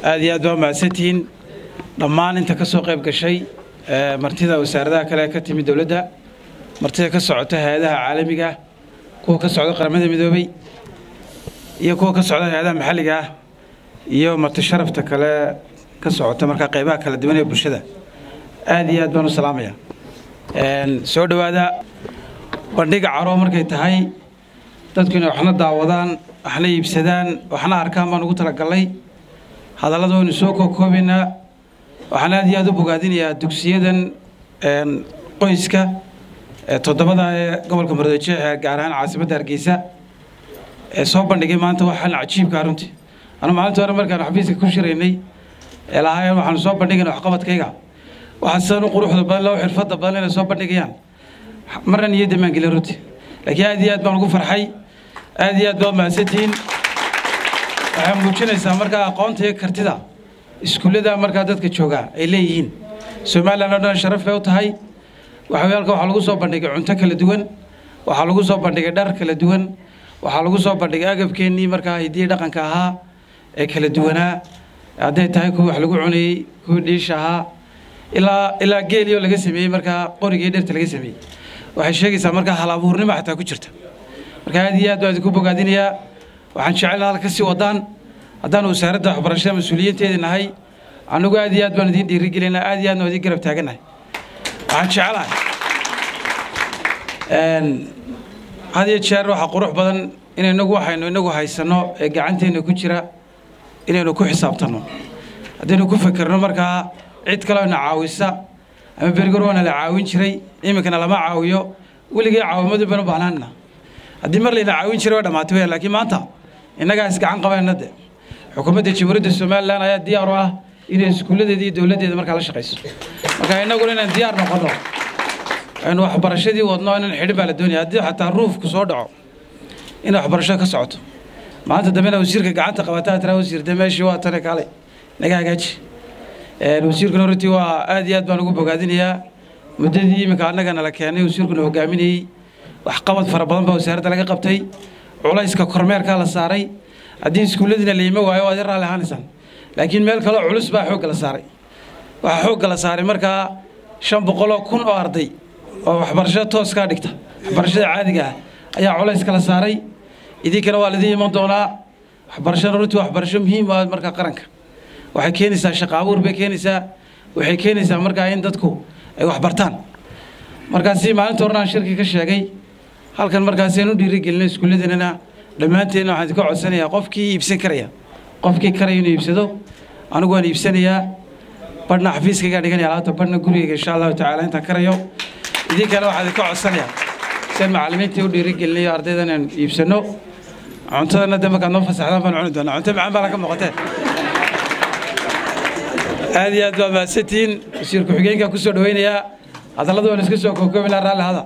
aad iyo aad baa mahadsantihiin dhammaan inta ka soo qayb gashay martida wasaaradaha kale ka timid dowladda martida ka socota hay-adaha caalamiga ah kuwa ka socda qaramada midoobay iyo kuwa ka socda hay-adaha maxalliga ah iyo marti sharafta kale ka socota markaa qaybaha kala duwan ee bulshada aad iyo aad baan u salaamaya soo dhowaada bandhiga caro markay tahay dadku inay waxna daawadaan waxna iibsadaan waxna arkaan baan ugu talagalnay hadallada waynu soo kookoobaynaa waxaan aad iyo aad u bogaadinayaa dugsiyadan qoyska toddobada ee gobolka muradoojeex ee gaar ahaan caasimadda hargeysa ee soo bandhigay maanta waxaan cajiibkaa runtii anu maalinta hore markaan xafiiska ku shiraynay ee lahaayeen waxaanu soo bandhigayna waxqabadkayga waxaa sidan u quruxda badan loo xirfadda badan inay soo bandhigayaan marna niyadda maan gelin runtii laakiin aad iyo aad baan ugu farxay aad iyo aad baad mahadsantihiin waxay muujinaysaa markaa aqoonta iyo kartida iskuullada markaa dadka joogaa ay leeyihiin somalilan oo dhan sharaf bay u tahay waxa halka waxaa lagu soo bandhigay cunto kala duwan waxaa lagu soo bandhigay dhar kala duwan waxaa lagu soo bandhigay agabkeennii markaa hidiyi dhaqanka ahaa ee kala duwanaa hadday tahay kuwii wax lagu cunayey kuwii dhiisha ahaa ilaa ilaa geeliyoo laga sameeyey markaa qorigii dhirta laga sameeyey waxay sheegaysaa markaa hal abuurnimo xataa ku jirta marka aad iyo aad baan idinku bogaadinayaa waxaan jecelna halka sii wadaan haddaan wasaaradda waxbarashada mas-uuliyiinteedii nahay annagu aad iyo aad baan idiin dhiirigelinaa aad iyo aadna idiin garab taagannahay waxaan jecelahay had iyo jeer waxaa qurux badan in inagu waxaynu inagu haysanno ee gacanteenna ku jira inaynu ku xisaabtanno haddaynu ku fekerno markaa cid kaleo na caawisa ama berigor waana la caawin jiray iminkana lama caawiyo weligii caawimadu banu baahnaanna haddii mar layna caawin jiray waa dhammaatay weyaan laakiin maanta innagaa isgacan qabayna de xukuumadda jamhuuriyadda somalilan ayaa diyaar u ah inay iskuulladeeda iyo dowladdeeda markaa la shaqayso marka innaguna inaan diyaar noqono aynu waxbarashadii wadno inaan xidhin baa la doonaya haddii xataa ruufku soo dhaco in waxbarashada ka socoto maanta dambena wasiirka gacanta qabataa tira wasiir de meeshii waa tane kaalay naga hagaaji wasiirkuna runtii waa aad iyo aad baan ugu bogaadinayaa muddadii iminka annagana la keenay wasiirkuna hogaaminayey waxqabad fara badan baa wasaaradda laga qabtay culayska kormeerkaa la saaray haddii iskuulladiina la yima waayo waad i raalli ahaanaysaan laakiin meel kaleo culus baa xoogga la saaray waxaa xoogga la saaray markaa shan boqoloo kun oo arday oo waxbarashada tooskaa dhigta waxbarashada caadiga ah ayaa culayska la saaray idinkana waa laidin iman doonaa waxbarashada runtii waxbarasho muhiim ah markaa qaranka waxay keenaysaa shaqa abuur bay keenaysaa waxay keenaysaa markaa in dadku ay wax bartaan markaasi maalinta horena aan shirki ka sheegay halkan markaasi aan u dhiirigelinay iskuulladanana dhammaanteenna waxaan idinka codsanayaa qofkii iibsan karaya qofkii karaya inuu iibsado anigu waan iibsanayaa badhna xafiiskaygaa dhiganaya alaabta badhna gurigayga insha allahu tacaala intaan karayo idinkana waxaan idinka codsanayaa si macallimiintii u dhiirigelinayo ardaydan aan iibsano cuntadana de markaad noo fasaxdaan baan cuni doonaa cunto macaan baa laga muuqatee aad iyo aad baa mahadsantihiin wasiir ku-xigeenka ku soo dhaweynayaa hadallada waan iska soo kookoobaynaa raalli hada